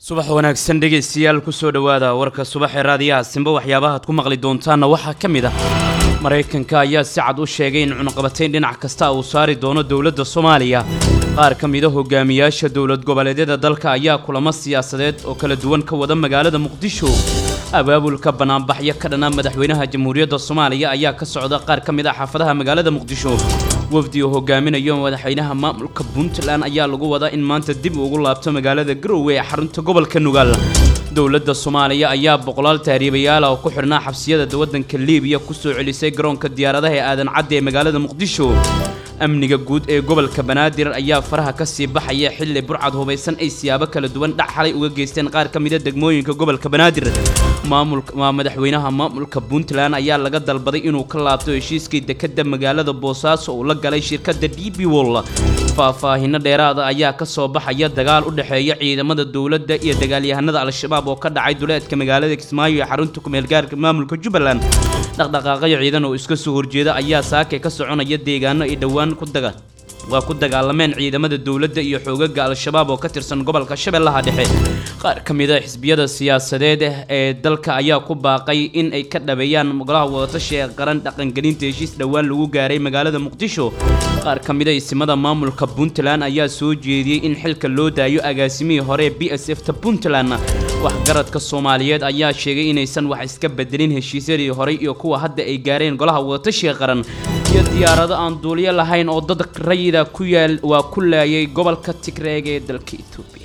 subax wanaagsan dhegaystayaal kusoo dhowaada warka subaxee raadiyaha simba waxyaabahaad ku maqli doontaanna waxaa ka mid ah maraykanka ayaa si cad u sheegay in cunaqabatayn dhinac kasta uu saari doono dowladda soomaaliya qaar ka mida hogaamiyaasha dowlad goboleedyada dalka ayaa kulamo siyaasadeed oo kala duwan ka wada magaalada muqdisho abaabulka banaanbaxyo ka dhana madaxweynaha jamhuuriyadda soomaaliya ayaa ka socda qaar ka mid ah xaafadaha magaalada muqdisho wafdi oo hogaaminayo madaxweynaha maamulka puntland ayaa lagu wadaa in maanta dib ugu laabto magaalada garowe ee xarunta gobolka nugaal dowladda soomaaliya ayaa boqolaal tahriibayaal oo ku xidhnaa xabsiyada waddanka liibiya kusoo celisay garoonka diyaaradaha ee aadan cadde ee magaalada muqdisho amniga guud ee gobolka banaadir ayaa faraha ka sii baxaya xilli burcad hubaysan ay siyaabo kala duwan dhac xalay uga geysteen qaar ka mida degmooyinka gobolka banaadir maamulka waa madaxweynaha maamulka puntland ayaa laga dalbaday inuu ka laabto heshiiskii dekadda magaalada boosaaso uu la galay shirkadda d b wol faahfaahino dheeraada ayaa ka soo baxaya dagaal u dhexeeya ciidamada dowladda iyo dagaalyahanada al-shabaab oo ka dhacay duleedka magaalada kismaayo ee xarunta kumeelgaarka maamulka jubbaland dhaqdhaqaaqyo ciidan oo iska soo horjeeda ayaa saake ka soconaya deegaano ay dhowaan ku daga waa ku dagaalameen ciidamada dowladda iyo xoogaga al-shabaab oo ka tirsan gobolka shabeellaha dhexe qaar ka mid a xisbiyada siyaasadeed ee dalka ayaa ku baaqay in ay ka dhabeeyaan golaha wadatashi ee qaran dhaqangelinta heshiis dhowaan lagu gaaray magaalada muqdisho qaar ka mid a isimada maamulka puntland ayaa soo jeediyey in xilka loo daayo agaasimihii hore ee b s f ta puntland waxgaradka soomaaliyeed ayaa sheegay inaysan wax iska bedelin heshiisyadii horey iyo kuwa hadda ay gaareen golaha wadatashiga qaran iyo diyaarado aan duuliyo lahayn oo dad rayida ku yaal waa ku laayay gobolka tigreeg ee dalka etoobiya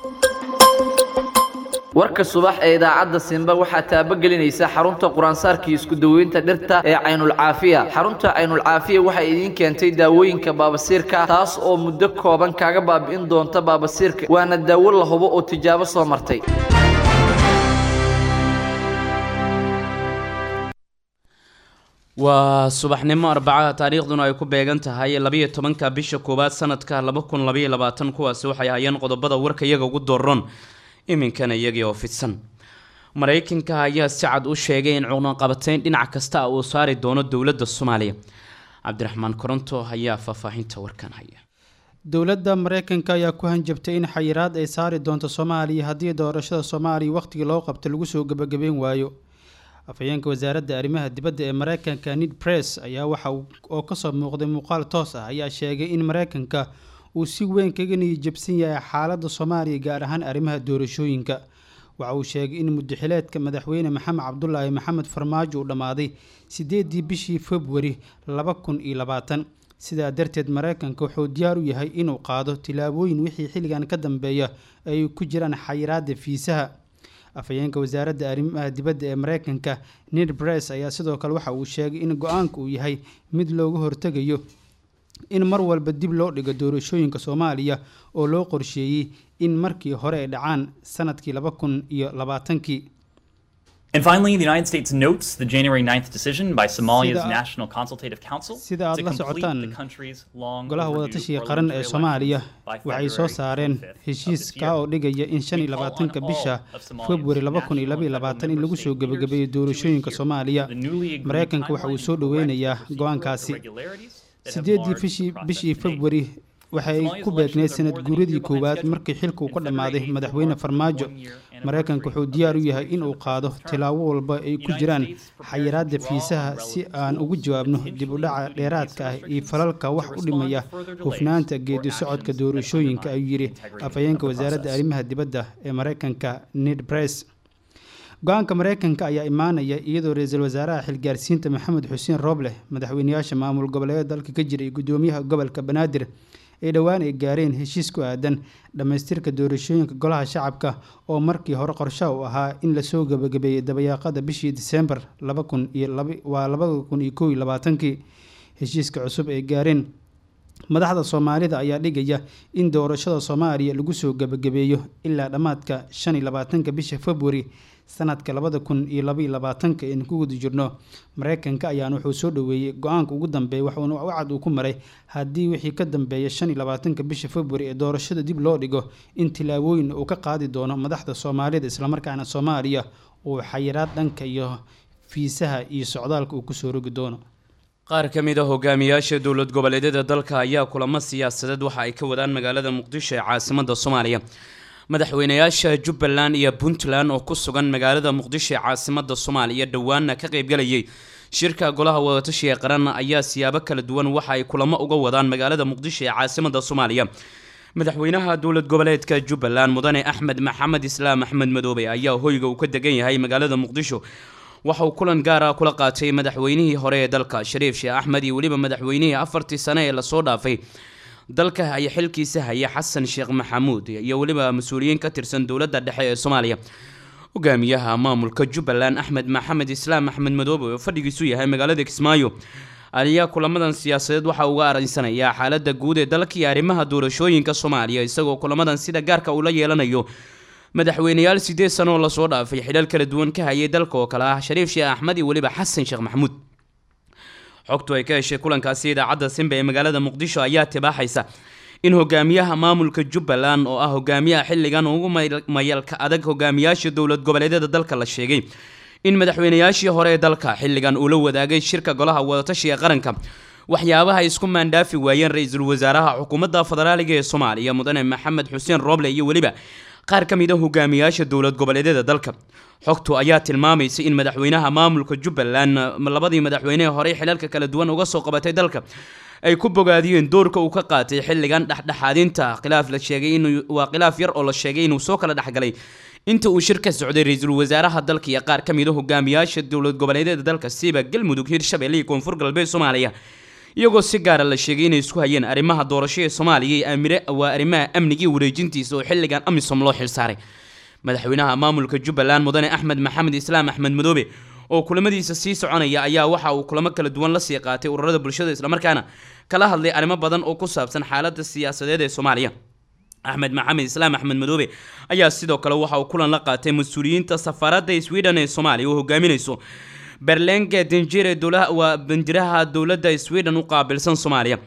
warka subax ee idaacadda simba waxaa taabagelinaysa xarunta quraansaarkii isku daweynta dhirta ee caynulcaafiya xarunta caynulcaafiya waxay idiin keentay daawooyinka baabasiirka taas oo muddo kooban kaaga baabi'in doonta baabasiirka waana daawo la hubo oo tijaabo soo martay waa subaxnimo arbacada taariikhduna ay ku beegan tahay labayo tobanka bisha koowaad sanadka laba kun labaiyo labaatan kuwaasi waxay hayeen qodobada warka iyaga ugu dooron iminkana iyagii oo fidsan maraykanka ayaa si cad u sheegay in cunaqabatayn dhinac kasta uu saari doono dowladda soomaaliya cabdiraxmaan koronto ayaa faahfaahinta warkan haya dowladda maraykanka ayaa ku hanjabtay in xayiraad ay saari doonto soomaaliya haddii doorashada soomaaliya wakhtigii loo qabta lagu soo gebagabeyn waayo afhayeenka wasaaradda arrimaha dibadda ee maraykanka nid press ayaa waxa oo kasoo muuqday muuqaal toos ah ayaa sheegay in maraykanka uu si weyn kaga niyijabsan yahay xaaladda soomaaliya gaar ahaan arrimaha doorashooyinka waxa uu sheegay in mudaxileedka madaxweyne maxamed cabdulaahi maxamed farmaajo uu dhammaaday sideedii bishii februari laba kun iyo labaatan sidaa darteed maraykanka wuxuu diyaar u yahay inuu qaado tilaabooyin wixii xilligan ka dambeeya ay ku jiraan xayiraada fiisaha afhayeenka wasaaradda arrimaha dibadda ee maraykanka ned bress ayaa sidoo kale waxa uu sheegay in go-aanka uu yahay mid looga hortegayo in mar walba dib loo dhigo doorashooyinka soomaaliya oo loo qorsheeyey in markii hore ay dhacaan sanadkii laba kun iyo labaatankii And finally, the United States notes the January 9th decision by Somalia's Sida- National Consultative Council sida aad to la complete socotaan, the country's long golaha overdue wadatashiga qaran ee parliamentary soomaaliya elections by waxay soo February saareen 25th of heshiis this kaa year. oo dhigaya in shan iyo We call on labaatanka all bisha of Somalia's februari laba kun iyo national labaiyo and labaatan in federal lagu soo state leaders gebagabeeyo to doorashooyinka adhere soomaaliya to the newly agreed maraykanka waxa uu timeline soo and correct dhoweynayaa procedural go-aankaasi irregularities that have sideedii marred the bishii process bishii to date. februari waxay Somalia's ku elections beegneyd are sanad more than a guuradii year behind koowaad schedule, markii xilka uu ka and dhammaaday February 8th madaxweyne marks the farmaajo one-year maraykanku wuxuu anniversary diyaar u of yahay its inuu term. qaado tilaabo walba ay ku United jiraan States prepares xayiraada to draw fiisaha on si relevant aan tools, ugu jawaabno dib u potentially dhaca including dheeraadka ah visa iyo restrictions, falalka wax to u respond dhimaya to further delays hufnaanta or geedi actions socodka that doorashooyinka undermine ayuu yidhi the integrity afhayeenka of the wasaaradda process. arrimaha dibadda ee maraykanka ned press go-aanka maraykanka ayaa imaanaya iyadoo ra-iisul wasaaraha xilgaarsiinta maxamed xuseen rooble madaxweynayaasha maamul goboleedyada dalka ka jira iyo gudoomiyaha gobolka banaadir ay dhowaan ay gaareen heshiis ku aadan dhammaystirka doorashooyinka golaha shacabka oo markii hore qorshaha u ahaa in lasoo gebagabeeyey dabayaaqada bishii diseembar laba kun iyo laba waa labada kun iyo kow iyo labaatankii heshiiska cusub ay gaareen madaxda soomaalida ayaa dhigaya in doorashada soomaaliya lagu soo gebagabeeyo ilaa dhammaadka shan iyo labaatanka bisha februari sanadka labada kun iyo labaiyo labaatanka aynu ku guda jirno maraykanka ayaana wuxuu soo dhoweeyey go-aanka ugu dambeeya waxuuna wacad uu ku maray haddii wixii ka dambeeya shan iyo labaatanka bisha februari ee doorashada dib loo dhigo in tilaabooyin uu ka qaadi doono madaxda soomaalida islamarkaana soomaaliya uu xayiraad dhanka iyo fiisaha iyo socdaalka uu kusoo rogi doono qaar ka mid a hogaamiyaasha dowlad goboleedyada dalka ayaa kulamo siyaasadeed waxa ay ka wadaan magaalada muqdisho ee caasimada soomaaliya madaxweynayaasha jubbaland iyo puntland oo ku sugan magaalada muqdisho ee caasimada soomaaliya dhowaana ka qaybgalayay shirka golaha wadatashiga qaran ayaa siyaabo kala duwan waxa ay kulamo uga wadaan magaalada muqdisho ee caasimada soomaaliya madaxweynaha dowlad goboleedka jubbaland mudane axmed maxamed islaam axmed madoobe ayaa hoyga uu ka degan yahay magaalada muqdisho waxa uu kulan gaara kula qaatay madaxweynihii hore ee dalka shariif sheekh axmed iyo weliba madaxweynihii afartii sane ee lasoo dhaafay dalka haya xilkiisa haya xasan sheekh maxamuud iyo weliba mas-uuliyiin ka tirsan dowladda dhexe ee soomaaliya hogaamiyaha maamulka jubbaland axmed maxamed islaam axmed madoobe oo fadhigiisu yahay magaalada kismaayo ayaa kulamadan siyaasadeed waxa uga aransanayaa xaalada guud ee dalka iyo arrimaha doorashooyinka soomaaliya isagoo kulamadan sida gaarka ula yeelanayo madaxweyneyaal sideed sano oo lasoo dhaafay xilal kala duwan ka hayay dalka oo kale ah shariif sheekh axmed iyo weliba xasan sheekh maxamuud xogtu ay ka heshay kulankaasi idaacadda simba ee magaalada muqdisho ayaa tibaaxaysa in hogaamiyaha maamulka jubbaland oo ah hogaamiyaha xilligan ugu mayalka adag hogaamiyaasha dowlad goboleedyada dalka la sheegay in madaxweynayaashii hore ee dalka xilligan uu la wadaagay shirka golaha wadatashiga qaranka waxyaabaha ay isku maandhaafi waayeen ra-iisul wasaaraha xukuumadda federaaliga ee soomaaliya mudane maxamed xuseen rooble iyo weliba qaar ka mid a hogaamiyaasha dowlad goboleedyada dalka xogtu ayaa tilmaamaysa in madaxweynaha maamulka jubbaland labadii madaxweynehe horey xilalka kala duwan uga soo qabatay dalka ay ku bogaadiyeen doorka uu ka qaatay xilligan dhexdhexaadinta khilaaf la sheegay in waa khilaaf yar oo la sheegay inuu soo kala dhexgalay inta uu shir ka socday ra-iisul wasaaraha dalka iyo qaar ka mid a hogaamiyaasha dowlad goboleedyada dalka siiba galmudug hirshabelle iyo koonfur galbeed soomaaliya iyagoo si gaara la sheegay inay isku hayeen arrimaha doorasho ee soomaaliya iyo amire waa arrimaha amnigii wareejintiisa oo xilligan amisom loo xilsaaray madaxweynaha maamulka jubbaland mudane axmed maxamed islaam axmed madoobe oo kulamadiisa sii soconaya ayaa waxa uu kulamo kala duwan la sii qaatay ururada bulshada islamarkaana kala hadlay arrimo badan oo ku saabsan xaalada siyaasadeed ee soomaaliya axmed maxamed islaam axmed madoobe ayaa sidoo kale waxa uu kulan la qaatay mas-uuliyiinta safaaradda sweden ee soomaaliya oo hogaaminayso berlenge danjire waa banjiraha dowladda sweden u qaabilsan soomaaliya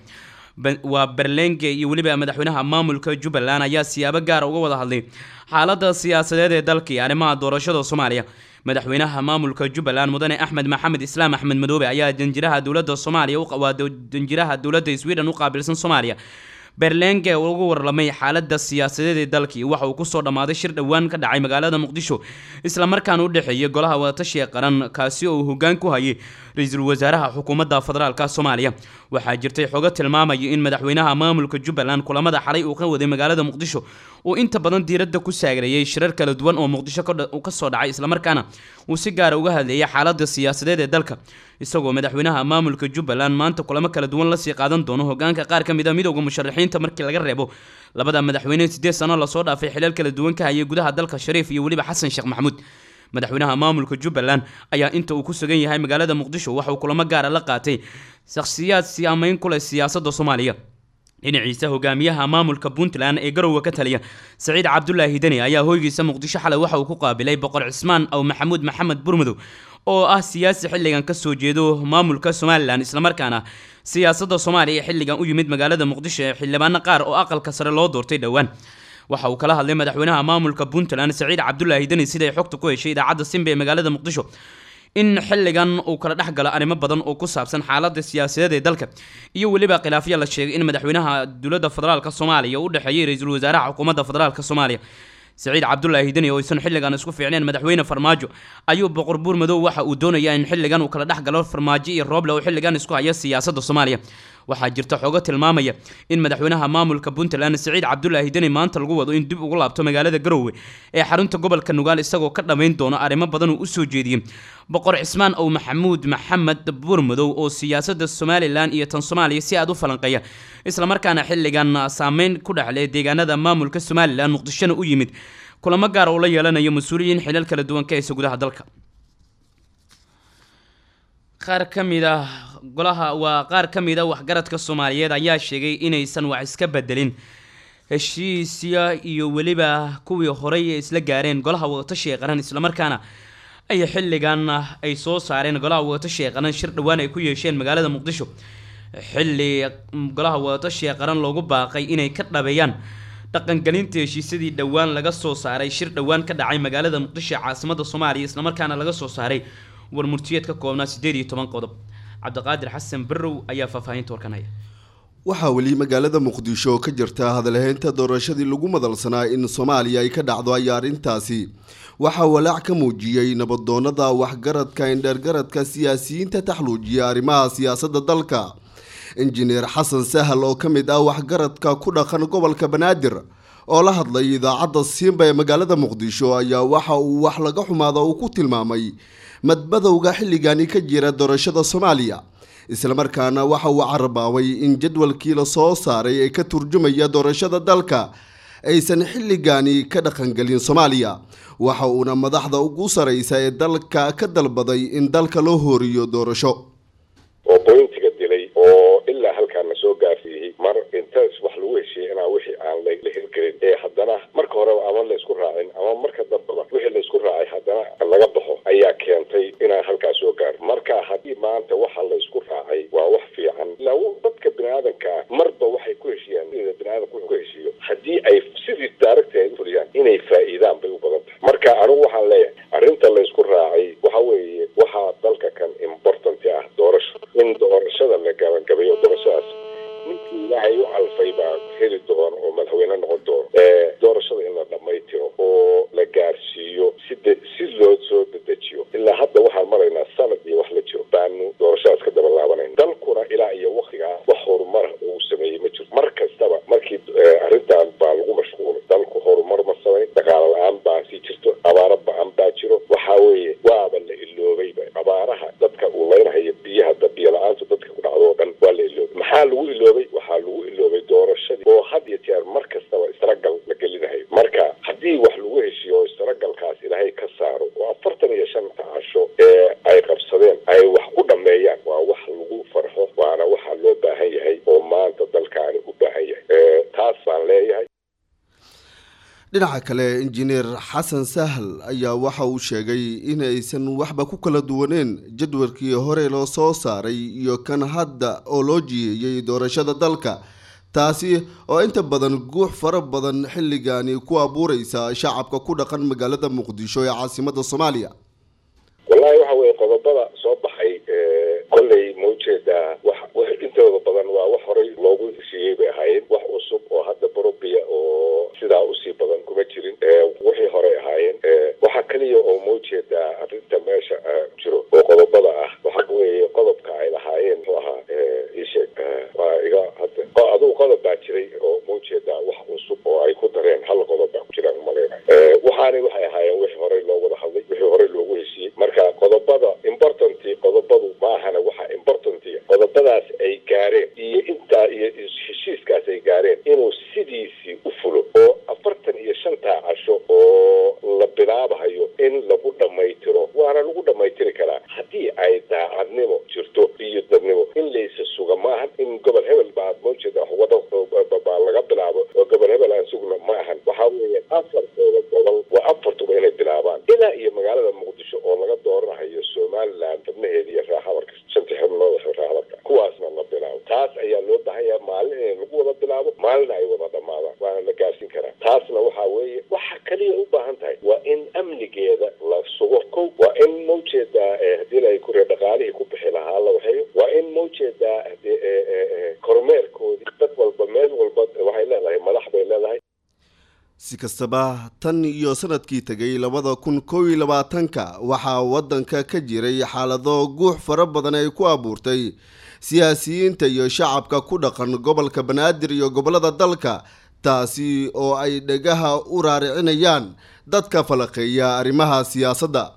waa berlenge iyo weliba madaxweynaha maamulka jubbaland ayaa siyaabo gaara uga wada hadlay xaalada siyaasadeed ee dalka iyo arrimaha doorashada soomaaliya madaxweynaha maamulka jubbaland mudane axmed maxamed islaam axmed madoobe ayaa danjiraha dowladda soomaaliya waa danjiraha dowladda sweden u qaabilsan soomaaliya berlenge uga warlamay xaalada siyaasadeed ee dalkii waxa uu kusoo dhammaaday shir dhowaan ka dhacay magaalada muqdisho islamarkaana u dhexeeyay golaha wadatashiga qaran kaasi oo uu hogaan ku hayay ra-iisul wasaaraha xukuumadda federaalka soomaaliya waxaa jirtay xogo tilmaamaya in madaxweynaha maamulka jubbaland kulamada xalay uu ka waday magaalada muqdisho uu inta badan diiradda ku saagreeyay shirar kala duwan oo muqdisho kasoo dhacay islamarkaana uu si gaara uga hadleeyay xaalada siyaasadeed ee dalka isagoo madaxweynaha maamulka jubbaland maanta kulamo kala duwan lasii qaadan doono hogaanka qaar ka mid a midowda musharaxiinta markii laga reebo labada madaxweyne sideed sano lasoo dhaafay xilal kala duwan ka hayay gudaha dalka shariif iyo weliba xasan sheekh maxamuud madaxweynaha maamulka jubbaland ayaa inta uu ku sugan yahay magaalada muqdisho waxa uu kulamo gaara la qaatay shakhsiyaad siaameyn ku leh siyaasadda soomaaliya dhinaciisa hogaamiyaha maamulka puntland ee garowe ka taliya saciid cabdulaahi deni ayaa hoygiisa muqdisho xalay waxa uu ku qaabilay boqor cismaan aw maxamuud maxamed burmadow oo ah siyaasi xilligan kasoo jeedo maamulka somalilan islamarkaana siyaasadda soomaaliya ee xilligan u yimid magaalada muqdisho ee xildhibaano qaar oo aqalka sare loo doortay dhowaan waxa uu kala hadlay madaxweynaha maamulka puntland saciid cabdulaahi deni siday xogta ku heshay idaacadda simba ee magaalada muqdisho in xilligan uu kala dhex galo arrimo badan oo ku saabsan xaalada siyaasadeed ee dalka iyo weliba khilaafya la sheegay in madaxweynaha dowladda federaalka soomaaliya u dhexeeyay ra-iisul wasaaraha xukuumadda federaalka soomaaliya saciid cabdulaahi deni oo aysan xilligan isku fiicneen madaxweyne farmaajo ayuu boqor buur madow waxa uu doonayaa in xilligan uu kala dhex galo farmaajo iyo rooble oo xilligan isku haya siyaasadda soomaaliya waxaa jirta xogo tilmaamaya in madaxweynaha maamulka puntland saciid cabdulaahi deni maanta lagu wado in dib ugu laabto magaalada garowe ee xarunta gobolka nugaal isagoo ka dhammayn doono arrimo badan uu usoo jeediyey boqor cismaan ow maxamuud maxamed buurmadow oo siyaasadda somalilan iyo tan soomaaliya si aad u falanqeeya islamarkaana xilligan saameyn ku dhexle deegaanada maamulka somalilan muqdishona u yimid kulamo gaar oo la yeelanayo mas-uuliyiin xilal kala duwan ka haysa gudaha dalka qaar ka mid ah golaha waa qaar ka mid a waxgaradka soomaaliyeed ayaa sheegay inaysan wax iska bedelin heshiisya iyo weliba kuwii horey ee isla gaareen golaha wadatashiga qaran islamarkaana ay xilligan ay soo saareen golaha wadatashiga qaran shir dhowaan ay ku yeesheen magaalada muqdisho xilli golaha wadatashiga qaran loogu baaqay inay ka dhabeeyaan dhaqangelinta heshiisyadii dhowaan laga soo saaray shir dhowaan ka dhacay magaalada muqdisho ee caasimada soomaaliya islamarkaana laga soo saaray warmurtiyeed ka koobnaa sideed iyo toban qodob cabdiqaadir xasan barrow ayaa faahfaahinta warkan haya waxaa weli magaalada muqdisho ka jirta hadalhaynta doorashadii lagu madalsanaa in soomaaliya ay ka dhacdo ayaa arrintaasi waxaa walaac ka muujiyey nabadoonada waxgaradka indheergaradka siyaasiyiinta taxluujiya arrimaha siyaasadda dalka injineer xasan sahal oo ka mid ah waxgaradka ku dhaqan gobolka banaadir oo la hadlay idaacadda siimba ee magaalada muqdisho ayaa waxa uu wax laga xumaada uu ku tilmaamay madmadowga xilligani ka jira doorashada soomaaliya islamarkaana waxa uu carabaabay in jadwalkii la soo saaray ee ka turjumaya doorashada dalka aysan xilligani ka dhaqangelin soomaaliya waxa uuna madaxda ugu saraysa ee dalka ka dalbaday in dalka loo hooriyo doorasho oo boyntiga dilay oo ilaa halkaana soo gaarsiiyey mar intaas wax lagu heshiiyey inaa wixii aan la hirgelin ee haddana marka horeba ama laysku raacin ama marka dambeba wixii laysku raacay haddana laga baxo ayaa keentay inaan halkaas soo gaaro marka haddii maanta waxa laysku raacay waa wax fiican ilaa dadka biniaadanka ah marba waxay ku heshiiyaan biniaadanku ku heshiiyo haddii ay sidii daaragta ay fuliyaan inay faa'iidaan bay u badan tahay marka anigu waxaan leeyahay arrinta laysku raacay waxa weeye waxaa dalka kan important ah doorasho in doorashada la gabagabayo doorashadaas ninkii ilaahay u calfay baa heli doona oo madaxweyne noqon doono doorashada in la dhammaytiro oo la gaarsiiyo side si loo soo dedejiyo ilaa hadda waxaan maraynaa sanad iyo wax la jiro baanu doorashadaas ka daba laabanayn dalkuna ilaa iyo waktigaa wax horumara uu sameeyey ma jiro mar kastaba markii arrintan baa lagu mashquulay dalku horumar ma samayn dhaqaalo la-aan baa sii jirto abaaro ba-an baa jiro waxa weeye waaba la iloobayba abaaraha dadka uu leynhayo biyaha biyo la-aantu dadka ku dhacdo oo dhan waa la iloobay maxaa lagu iloobay waxaa lagu iloobay doorashadii oo had iyo jeer mar kastaba istaragal la gelinahayo marka haddii wax lagu heshiiyo oo istaragalkaas ilaahay ka saaro oo afartan iyo shanta casho ee ay qabsadeen ay wax ku dhammeeyaan waa wax lagu farxo waana waxa loo baahan yahay oo maanta dalkaani u baahan yahay taas baan leeyahay dhinaca kale injineer xasan sahal ayaa waxa uu sheegay inaysan waxba ku kala duwaneen jadwalkii hore loo soo saaray iyo kan hadda oo loo jiyeeyey doorashada dalka taasi oo inta badan guux fara badan xilligani ku abuureysa shacabka ku dhaqan magaalada muqdisho ee caasimada soomaaliya wallahi waxa weye qodobada soo baxay kolley ma ujeedaa wax intooda badan waa wax horey loogu heshiiyey bay ahaayeen wax cusub oo hadda barobiya oo sidaa usii badan kuma jirin wixii horey ahaayeen waxa keliya oo ma ujeedaa arrinta meesha jiro oo qodobada ah waxa weeye qodobka ay lahaayeen muxuu ahaa isheeg waa iga hadda adugu qodob baa jiray oo ma ujeedaa wax cusub oo ay ku dareen hal qodob baa ku jiraan umaleynayo waxaani waxay ahaayeen wixii horey loo wada hadlay wixii horey loogu heshiiyey marka qodobada importanti qodobadu maahana waxa importanti qodobadaas ay gaareen iyo intaa iyo heshiiskaas ay gaareen inuu sidiisii u fulo oo afartan iyo shantaa casho oo la bilaabahayo in lagu dhammaytiro waana lagu dhammaytiri karaa haddii ay daacadnimo jirto iyo dadnimo in laysa suga maahan in gobol hebel baa maujeeda wada baa laga bilaabo oo gobol hebel aan sugna ma ahan waxaa weeye afartooda gobol waa afartuba inay bilaabaan ilaa iyo magaalada muqdisho oo laga dooranahayo somaliland xubnaheeda iyo raaxabarka shantii xubnooda raaxabarka kuwaasna la bilaabo taas ayaa loo baahan yahay maalin in lagu wada bilaabo maalina ay wada dhammaadaan waana la gaarsiin karaa taasna waxaa weeye waxa kaliya u baahan tahay waa in amnigeeda la sugo kow waa in maujeedaa hadii la kure dhaqaalihii ku bixi lahaa la waxeeyo waa in maujeedaa kormeerkoodii dad walba meel walba waxay leedahay madax bay leedahay si kastaba tan iyo sanadkii tegay labada kun kow iyo labaatanka waxaa waddanka ka jiray xaalado guux fara badan ay ku abuurtay siyaasiyiinta iyo shacabka ku dhaqan gobolka banaadir iyo gobollada dalka taasi oo ay dhegaha u raaricinayaan dadka falaqeeya arrimaha siyaasadda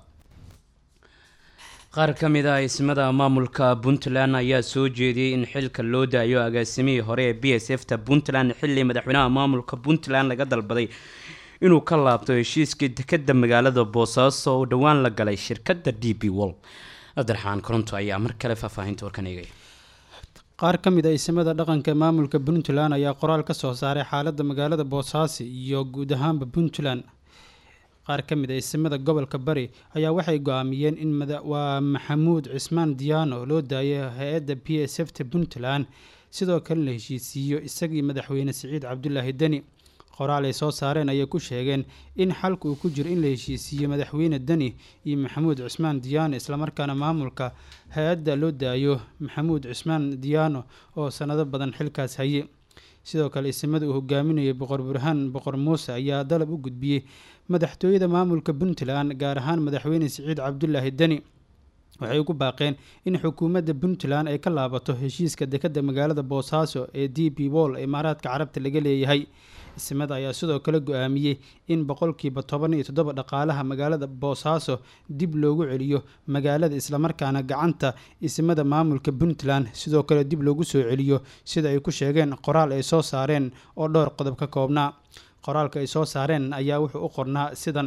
qaar ka mid ah ismada maamulka puntland ayaa soo jeediyey in xilka loo daayo agaasimihii hore ee b s f ta puntland xilli madaxweynaha maamulka puntland laga dalbaday inuu ka laabto heshiiskii dekeda magaalada boosaaso oo dhowaan la galay shirkadda d b wol abdiraxmaan koronto ayaa mar kale faahfaahinta warkan eegaya qaar ka mid a isimada dhaqanka maamulka puntland ayaa qoraal ka soo saaray xaaladda magaalada boosaaso iyo guud ahaanba puntland qaar ka mid a isimada gobolka bari ayaa waxay go-aamiyeen in waa maxamuud cismaan diyaano loo daayo hay-adda b s f ta puntland sidoo kale la heshiisiiyo isagii madaxweyne siciid cabdulaahi deni qoraal ay soo saareen ayay ku sheegeen in xalka uu ku jiro in la heshiisiiyo madaxweyne deni iyo maxamuud cismaan diyaano islamarkaana maamulka hay-adda loo daayo maxamuud cismaan diyaano oo sanado badan xilkaas haye sidoo kale isimada uu hogaaminayay boqor burhaan boqor muuse ayaa dalab u gudbiyey madaxtooyada maamulka puntland gaar ahaan madaxweyne siciid cabdulaahi deni waxay ugu baaqeen in xukuumadda puntland ay ka laabato heshiiska dekadda magaalada boosaaso ee d b wol imaaraadka carabta laga leeyahay isimada ayaa sidoo kale go-aamiyey in boqolkiiba toban iyo toddoba dhaqaalaha magaalada boosaaso dib loogu celiyo magaalada islamarkaana gacanta isimada maamulka puntland sidoo kale dib loogu soo celiyo sida ay ku sheegeen qoraal ay soo saareen oo dhowr qodob ka koobnaa qoraalka ay soo saareen ayaa wuxuu u qornaa sidan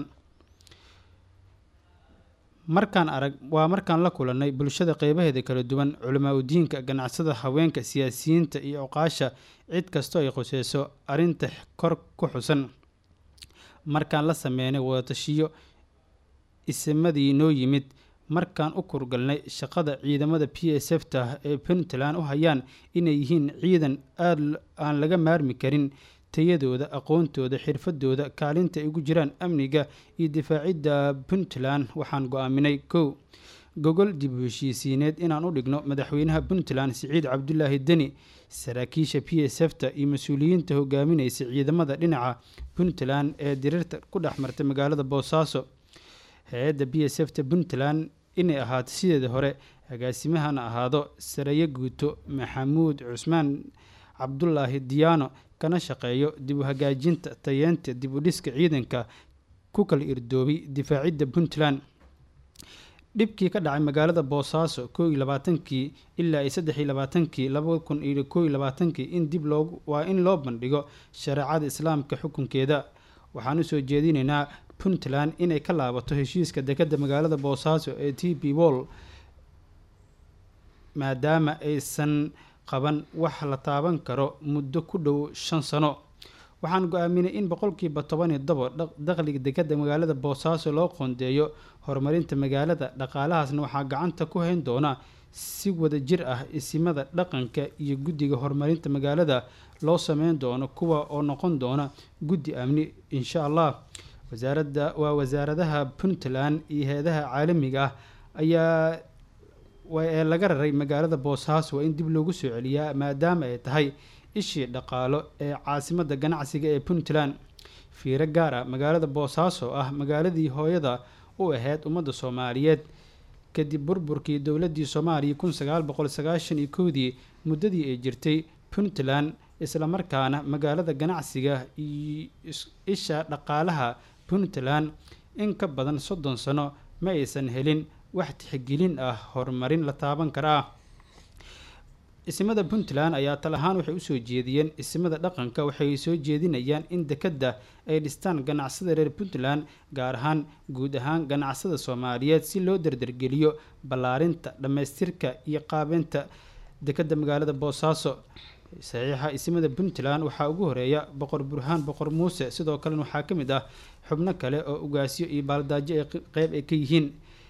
markaan arag waa markaan la kulannay bulshada qeybaheeda kala duwan culamaa udiinka ganacsada haweenka siyaasiyiinta iyo oqaasha cid kastoo ay khuseyso arrinta kor ku xusan markaan la sameynay wadatashiyo isimadii noo yimid markaan u kurgalnay shaqada ciidamada p s f ta ee puntland u hayaan inay yihiin ciidan aada aan laga maarmi karin tayadooda aqoontooda xirfadooda kaalinta ay ugu jiraan amniga iyo difaacidda puntland waxaan go-aaminay kow gogol dib u heshiisiineed inaan u dhigno madaxweynaha puntland siciid cabdulaahi deni saraakiisha p s f ta iyo mas-uuliyiinta hogaaminaysa ciidamada dhinaca puntland ee diriirta ku dhex martay magaalada boosaaso hay-adda b s f ta puntland inay ahaato sideeda hore agaasimahana ahaado saraye guuto maxamuud cusmaan cabdulaahi diyaano kana shaqeeyo dib u hagaajinta tayeenta dib u dhiska ciidanka ku kala irdoobay difaacidda puntland dhibkii ka dhacay magaalada boosaaso koo iyo labaatankii ilaa iyo saddex iyo labaatankii laba kun iyo koo iyo labaatankii in dib loogu waa in loo bandhigo shareecada islaamka xukunkeeda waxaan usoo jeedinaynaa puntland inay ka laabato heshiiska dekadda magaalada boosaaso ee t b wol maadaama aysan qaban wax la taaban karo muddo ku dhow shan sano waxaan go-aaminay in boqolkiiba toban iyo tobo dakhliga dekadda magaalada boosaaso loo qoondeeyo horumarinta magaalada dhaqaalahaasna waxaa gacanta ku hayn doona si wada jir ah isimada dhaqanka iyo guddiga horumarinta magaalada loo sameyn doono kuwa oo noqon doona guddi amni insha allah wasaaradda waa wasaaradaha puntland iyo hay-adaha caalamiga ah ayaa ee laga raray magaalada boosaaso waa in dib loogu soo celiyaa maadaama ay tahay ishii dhaqaalo ee caasimadda ganacsiga ee puntland fiiro gaar ah magaalada boosaaso ah magaaladii hooyada u ahayd ummadda soomaaliyeed kadib burburkii dowladdii soomaaliya kun sagaal boqol sagaashan iyo kowdii muddadii ay jirtay puntland islamarkaana magaalada ganacsiga iyo isha dhaqaalaha puntland in ka badan soddon sano ma aysan helin wax tixgelin ah horumarin la taaban karaa isimada puntland ayaa tal ahaan waxay usoo jeediyeen isimada dhaqanka waxay soo jeedinayaan in dekadda ay dhistaan ganacsada reer puntland gaar ahaan guud ahaan ganacsada soomaaliyeed si loo dardargeliyo ballaarinta dhammaystirka iyo qaabeynta dekadda magaalada boosaaso saxiixa isimada puntland waxaa ugu horeeya boqor burhaan boqor muuse sidoo kalena waxaa ka mid ah xubno kale oo ugaasyo iyo baaldaajo ay qeyb ay ka yihiin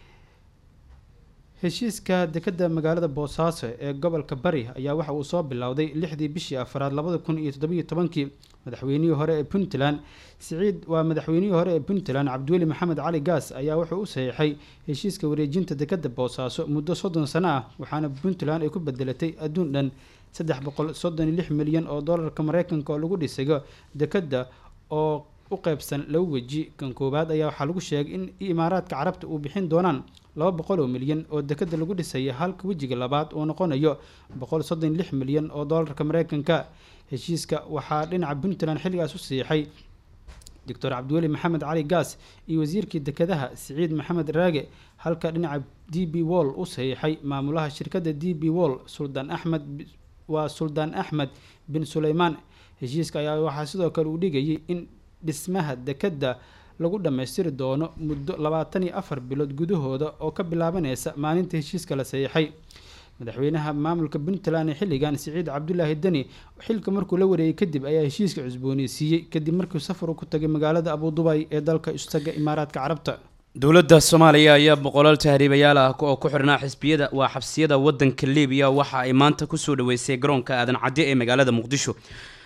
heshiiska dekadda magaalada boosaaso ee gobolka bari ayaa waxa uu soo bilowday lixdii bishii afraad labada kun iyo toddobiyo tobankii madaxweynihii hore ee puntland siciid waa madaxweynihii hore ee puntland cabdiweli maxamed cali gaas ayaa wuxuu u saxiixay heshiiska wareejinta dekadda boosaaso muddo soddon sano ah waxaana puntland ay ku bedelatay adduun dhan saddex boqol soddon iyo lix milyan oo dollarka mareykanka oo lagu dhisayo dekadda oo u qeybsan laba weji kan koowaad ayaa waxaa lagu sheegay in imaaraadka carabta uu bixin doonaan laba boqol oo milyan oo dekadda lagu dhisaya halka wejiga labaad uu noqonayo boqol soddon iyo lix milyan oo dollarka mareykanka heshiiska waxaa dhinaca puntland xilligaas u siixay doctor cabdiweli maxamed cali gaas iyo wasiirkii dekadaha siciid maxamed raage halka dhinaca d b wall u saxiixay maamulaha shirkadda d b wall suldaan axmed waa suldaan axmed bin suleymaan heshiiska ayaa waxaa sidoo kale uu dhigayay in dhismaha dekadda lagu dhammaystiri doono muddo labaatan iyo afar bilood gudahooda oo ka bilaabaneysa maalinta heshiiska la saxiixay madaxweynaha maamulka puntland ee xilligan siciid cabdulaahi deni xilka markuu la wareegay kadib ayaa heshiiska cusbooneysiiyey kadib markii safar uu ku tagay magaalada abudubay ee dalka istaga imaaraadka carabta dowladda soomaaliya ayaa boqolaal tahriibayaal ah oo ku xirnaa xisbiyada waa xabsiyada wadanka libiya waxa ay maanta kusoo dhaweysay garoonka aadan cadde ee magaalada muqdisho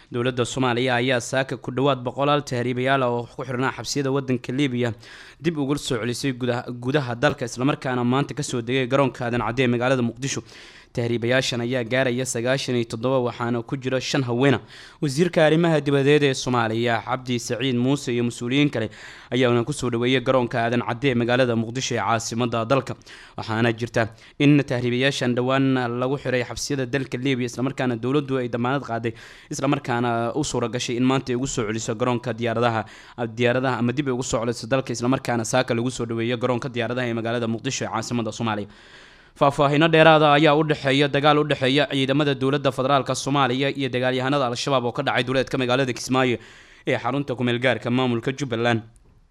dowladda soomaaliya ayaa saaka ku dhowaad boqolaal tahriibayaal oo ku xirnaa xabsiyada wadanka libiya dib ugu soo celisay gudaha dalka islamarkaana maanta kasoo degay garoonka aadan cadde ee magaalada muqdisho tahriibayaashan ayaa gaaraya sagaashan iyo toddoba waxaana ku jira shan haweena wasiirka arrimaha dibadeed ee soomaaliya cabdi saciid muuse iyo mas-uuliyiin kale ayaana kusoo dhaweeyay garoonka aadan cadde ee magaalada muqdisho ee caasimada dalka waxaana jirta in tahriibayaashan dhowaan lagu xiray xabsiyada dalka libiya islamarkaana dowladdu ay damaanad qaaday islamarkaana u suura gashay in maanta ay ugu soo celiso garoonka diyaaradaha diyaaradaha ama dib ay ugu soo celiso dalka islamarkaana saaka lagu soo dhaweeyo garoonka diyaaradaha ee magaalada muqdisho ee caasimada soomaaliya faahfaahiino dheeraada ayaa u dhexeeya dagaal u dhexeeya ciidamada dowladda federaalk soomaaliya iyo dagaalyahanada al-shabaab oo ka dhacay duleedka magaalada kismaayo ee xarunta kumeelgaarka maamulka jubbaland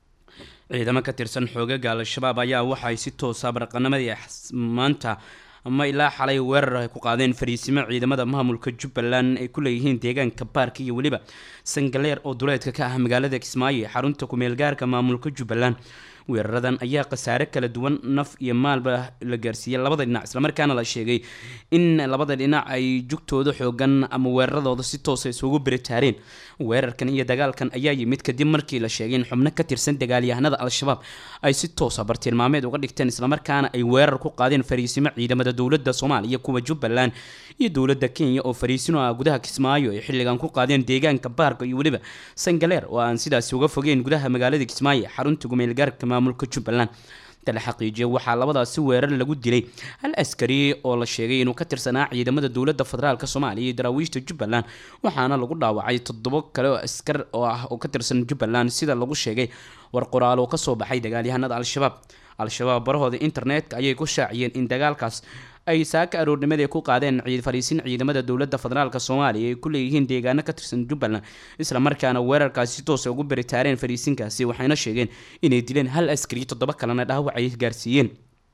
ciidamo ka tirsan xoogaga al-shabaab ayaa waxaay si toosa baraqanimadii maanta ama ilaa xalay weerar ay ku qaadeen fariisimo ciidamada maamulka jubbaland ay ku leeyihiin deegaanka baarka iyo weliba sangaleer oo duleedka ka ah magaalada kismaayo ee xarunta kumeelgaarka maamulka jubbaland weeraradan ayaa khasaare kala duwan naf iyo maalba la gaarsiiyey labada dhinac islamarkaana la sheegay in labada dhinac ay jugtooda xoogan ama weeraradooda si toosa isugu beritaareen weerarkan iyo dagaalkan ayaa yimid kadib markii la sheegay in xubno ka tirsan dagaalyahanada al-shabaab ay si toosa bartilmaameed uga dhigteen islamarkaana ay weerar ku qaadeen fariisimo ciidamada dowladda soomaaliya kuwa jubbaland iyo dowladda kenya oo fariisino ah gudaha kismaayo ay xilligan ku qaadeen deegaanka baarka iyo weliba sangaleer oo aan sidaasi uga fogeyn gudaha magaalada kismaayo xarunta gumeelgaarka maamulka jubbaland tala xaqiijiya waxaa labadaasi weerar lagu dilay hal askari oo la sheegay inuu ka tirsanaa ciidamada dowladda federaalk soomaaliya iyo daraawiishta jubbaland waxaana lagu dhaawacay toddobo kale oo askar oo ah oo ka tirsan jubbaland sida lagu sheegay war qoraal oo kasoo baxay dagaalyahanada al-shabaab al-shabaab barahooda internetka ayay ku shaaciyeen in dagaalkaas ay saaka aroornimadii ku qaadeen fariisin ciidamada dowladda federaalk soomaaliya ay ku leeyihiin deegaano ka tirsan jubbaland islamarkaana weerarkaasi si toosa ugu beritaareen fariisinkaasi waxayna sheegeen inay dileen hal askari toddoba kalena dhaawac ay gaarsiiyeen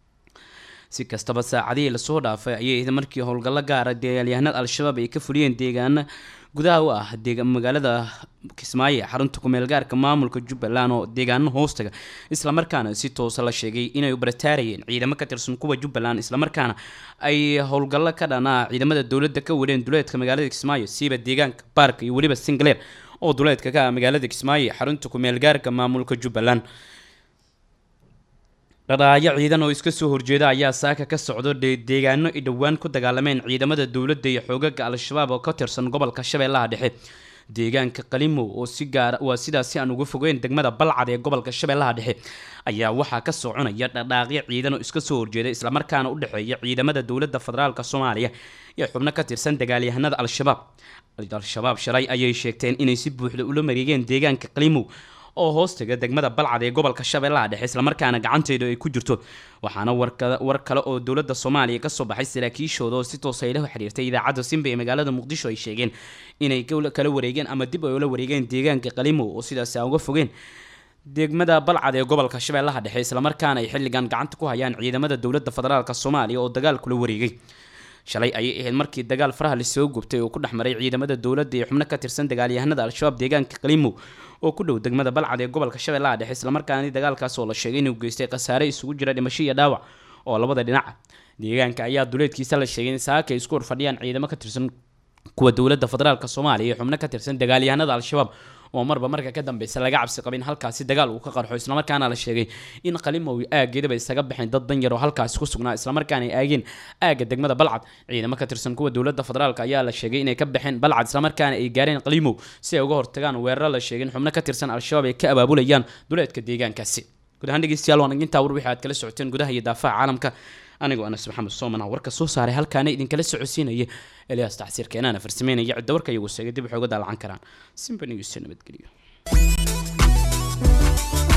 si kastaba saacadihii lasoo dhaafay ayay markii howlgallo gaara dagaalyahanada al-shabaab ay ka fuliyeen deegaano gudaha u ah magaalada kismaayo ee xarunta kumeelgaarka maamulka jubbaland oo deegaano hoostaga islamarkaana si toosa la sheegay inay barataarayeen ciidamo ka tirsan kuwa jubbaland islamarkaana ay howlgallo ka dhanaa ciidamada dowladda ka wadheen duleedka magaalada kismaayo siiba deegaanka baarka iyo weliba singaleer oo duleedka ka ah magaalada kismaayo ee xarunta kumeelgaarka maamulka jubbaland dhadhaayo ciidan oo iska soo horjeeda ayaa saaka ka socdo deegaano ay dhowaan ku dagaalameen ciidamada dowladda iyo xoogaga al-shabaab oo ka tirsan gobolka shabeellaha dhexe deegaanka qalimow oo si gaara waa sidaasi aan uga fogeyn degmada balcad ee gobolka shabeellaha dhexe ayaa waxaa ka soconaya dhadhaaqyo ciidan oo iska soo horjeeda islamarkaana u dhexeeya ciidamada dowladda federaalk soomaaliya iyo xubno ka tirsan dagaalyahanada al-shabaab al-shabaab shalay ayay sheegteen inay si buuxda ula mareegeen deegaanka qalimow oo hoostaga degmada balcad ee gobolka shabeellaha dhexe islamarkaana gacanteedu ay ku jirto waxaana war kale oo dowladda soomaaliya kasoo baxay saraakiishooda oo si toosa ay la xiriirtay idaacadda simba ee magaalada muqdisho ay sheegeen inay kala wareegeen ama dib ay ula wareegeen deegaanka qalimow oo sidaasi aan uga fogeen degmada balcad ee gobolka shabeellaha dhexe islamarkaana ay xilligan gacanta ku hayaan ciidamada dowladda federaalk soomaaliya oo dagaal kula wareegay shalay ayay ahayd markii dagaal faraha lasoo gubtay oo ku dhex maray ciidamada dowladda iyo xubno ka tirsan dagaalyahanada al-shabaab deegaanka qalimow oo ku dhow degmada balcad ee gobolka shabeellaha dhexe islamarkaani dagaalkaas oo la sheegay inuu geystay khasaare isugu jira dhimasho iyo dhaawac oo labada dhinaca deegaanka ayaa duleedkiisa la sheegay in saaka ay isku horfadhiyaan ciidamo ka tirsan kuwa dowladda federaalk soomaaliya iyo xubno ka tirsan dagaalyahanada al-shabaab oo marba marka ka dambeysa laga cabsi qabin halkaasi dagaal uu ka qarxo islamarkaana la sheegay in qalimow aageedaba isaga baxeen dad dan yar oo halkaasi ku sugnaa islamarkaana ay aageen aaga degmada balcad ciidamo ka tirsan kuwa dowladda federaalk ayaa la sheegay inay ka baxeen balcad islamarkaana ay gaareen qalimow si ay uga hortagaan weeraro la sheegay in xubno ka tirsan al-shabaab ay ka abaabulayaan duleedka deegaankaasi guud ahaan dhegeystayaal waan intaa war wixii aad kala socoteen gudaha iyo daafaha caalamka anigoo anas maxamed soomana warka soo saaray halkaana idinkala socodsiinaya eliyaas tacsiir keenaana farsameynaya cidda warka iyagu sheegay dib waxooga daalacan karaan simba news nabadgelyo